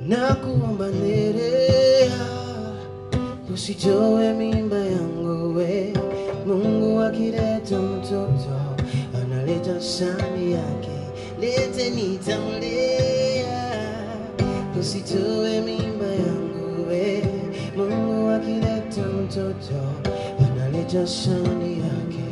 na kuomba Nerea, usitoe mimba yangu we. Mungu akileta mtoto analeta sani yake, lete nitamlea, usitoe mimba yangu we. Mungu akileta mtoto analeta sani yake.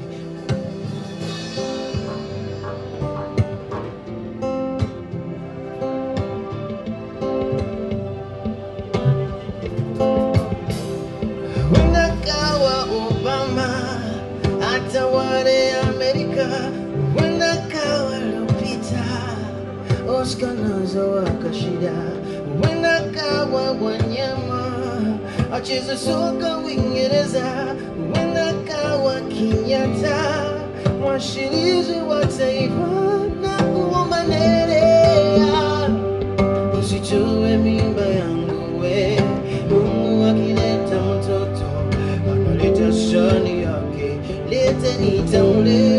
Unakawa Obama atawale Amerika, unakawa Lupita Oscar nazo wakashida, unakawa wanyama acheze soka Uingereza, unakawa Kenyatta mwashirizi wa taifa na kuomba Nerea usitoe mimba yangu we. Mungu akileta mtoto analeta shani yake, lete nitamlea.